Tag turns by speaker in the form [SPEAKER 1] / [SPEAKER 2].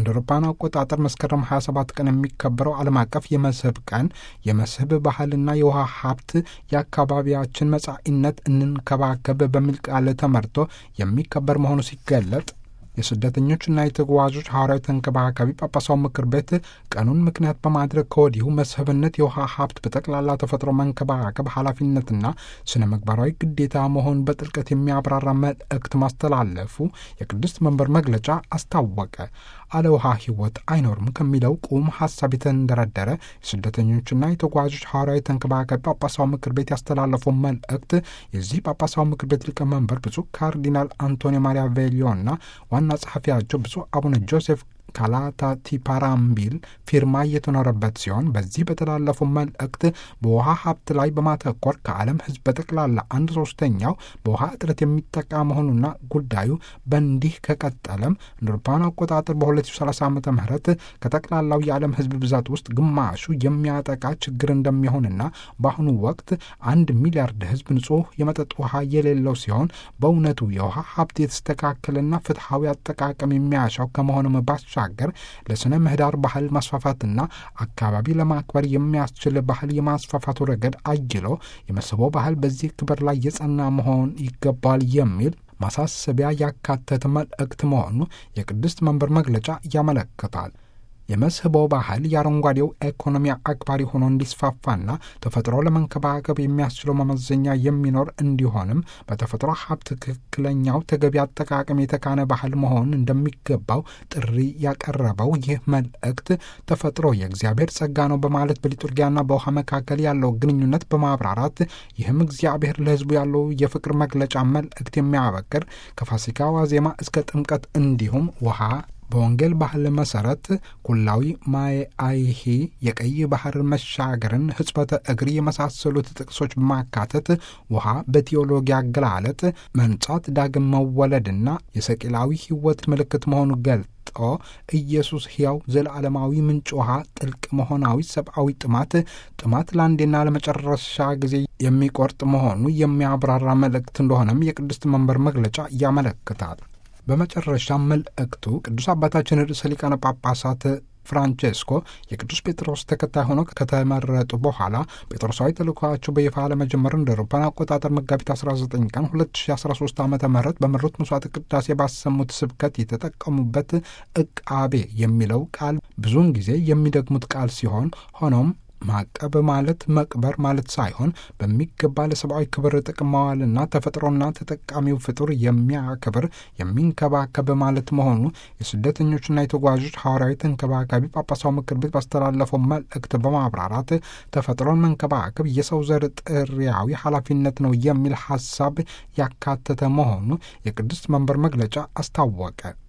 [SPEAKER 1] እንደ አውሮፓውያን አቆጣጠር መስከረም 27 ቀን የሚከበረው ዓለም አቀፍ የመስህብ ቀን የመስህብ ባህልና የውሃ ሀብት የአካባቢያችን መጻኢነት እንንከባከብ በሚል ቃል ተመርቶ የሚከበር መሆኑ ሲገለጥ የስደተኞችና የተጓዦች ሐዋርያዊ ተንከባካቢ ጳጳሳው ምክር ቤት ቀኑን ምክንያት በማድረግ ከወዲሁ መስህብነት የውሃ ሀብት በጠቅላላ ተፈጥሮ መንከባከብ ኃላፊነትና ስነ ምግባራዊ ግዴታ መሆን በጥልቀት የሚያብራራ መልእክት ማስተላለፉ የቅድስት መንበር መግለጫ አስታወቀ። አለ ውሃ ሕይወት አይኖርም ከሚለው ቁም ሀሳብ የተንደረደረ የስደተኞችና የተጓዦች ሐዋርያዊ ተንከባካቢ ጳጳሳው ምክር ቤት ያስተላለፈው መልእክት የዚህ ጳጳሳው ምክር ቤት ሊቀመንበር ብፁዕ ካርዲናል አንቶኒ ማሪያ ቬሊዮና ዋና ጸሐፊያቸው ብፁዕ አቡነ ጆሴፍ ካላታ ቲፓራምቢል ፊርማ እየተኖረበት ሲሆን በዚህ በተላለፈው መልእክት በውሃ ሀብት ላይ በማተኮር ከዓለም ሕዝብ በጠቅላላ አንድ ሶስተኛው በውሃ እጥረት የሚጠቃ መሆኑና ጉዳዩ በእንዲህ ከቀጠለም እንደ አውሮፓውያን አቆጣጠር በ2030 ዓ ም ከጠቅላላው የዓለም ሕዝብ ብዛት ውስጥ ግማሹ የሚያጠቃ ችግር እንደሚሆንና በአሁኑ ወቅት አንድ ሚሊያርድ ሕዝብ ንጹህ የመጠጥ ውሃ የሌለው ሲሆን በእውነቱ የውሃ ሀብት የተስተካከለና ፍትሐዊ አጠቃቀም የሚያሻው ከመሆኑም ባሻ ገር ለስነ ምህዳር ባህል ማስፋፋትና አካባቢ ለማክበር የሚያስችል ባህል የማስፋፋቱ ረገድ አጅሎ የመስህቦ ባህል በዚህ ክብር ላይ የጸና መሆን ይገባል የሚል ማሳሰቢያ ያካተተ መልእክት መሆኑ የቅድስት መንበር መግለጫ ያመለክታል። የመስህቦ ባህል የአረንጓዴው ኢኮኖሚ አክባሪ ሆኖ እንዲስፋፋና ተፈጥሮ ለመንከባከብ የሚያስችለው መመዘኛ የሚኖር እንዲሆንም በተፈጥሮ ሀብት ትክክለኛው ተገቢ አጠቃቀም የተካነ ባህል መሆን እንደሚገባው ጥሪ ያቀረበው ይህ መልእክት ተፈጥሮ የእግዚአብሔር ጸጋ ነው በማለት በሊቱርጊያና በውሃ መካከል ያለው ግንኙነት በማብራራት ይህም እግዚአብሔር ለሕዝቡ ያለው የፍቅር መግለጫ መልእክት የሚያበቅር ከፋሲካ ዋዜማ እስከ ጥምቀት እንዲሁም ውሃ በወንጌል ባህል መሰረት ኩላዊ ማየ አይሂ የቀይ ባህር መሻገርን፣ ሕጽበተ እግር የመሳሰሉት ጥቅሶች በማካተት ውሃ በቴዎሎጂ አገላለጥ መንጻት፣ ዳግም መወለድና የሰቂላዊ ሕይወት ምልክት መሆኑ ገልጦ ኢየሱስ ሕያው ዘለዓለማዊ ምንጭ ውሃ ጥልቅ መሆናዊ ሰብአዊ ጥማት ጥማት ለአንዴና ለመጨረሻ ጊዜ የሚቆርጥ መሆኑ የሚያብራራ መልእክት እንደሆነም የቅድስት መንበር መግለጫ ያመለክታል። በመጨረሻ መልእክቱ ቅዱስ አባታችን ርዕሰ ሊቃነ ጳጳሳት ፍራንቼስኮ የቅዱስ ጴጥሮስ ተከታይ ሆነው ከተመረጡ በኋላ ጴጥሮሳዊ ተልእኮአቸው በይፋ ለመጀመር እንደ አውሮፓውያን አቆጣጠር መጋቢት 19 ቀን 2013 ዓ ም በመሩት መስዋዕት ቅዳሴ ባሰሙት ስብከት የተጠቀሙበት ዕቃቤ የሚለው ቃል ብዙውን ጊዜ የሚደግሙት ቃል ሲሆን ሆኖም ማቀብ ማለት መቅበር ማለት ሳይሆን በሚገባ ለሰብአዊ ክብር ጥቅም ማዋልና ተፈጥሮና ተጠቃሚው ፍጡር የሚያክብር የሚንከባከብ ማለት መሆኑ የስደተኞችና የተጓዦች ሐዋርያዊ ተንከባካቢ ጳጳሳው ምክር ቤት ባስተላለፈው መልእክት በማብራራት ተፈጥሮን መንከባከብ የሰው ዘር ጥሪያዊ ኃላፊነት ነው የሚል ሐሳብ ያካተተ መሆኑ የቅድስት መንበር መግለጫ አስታወቀ።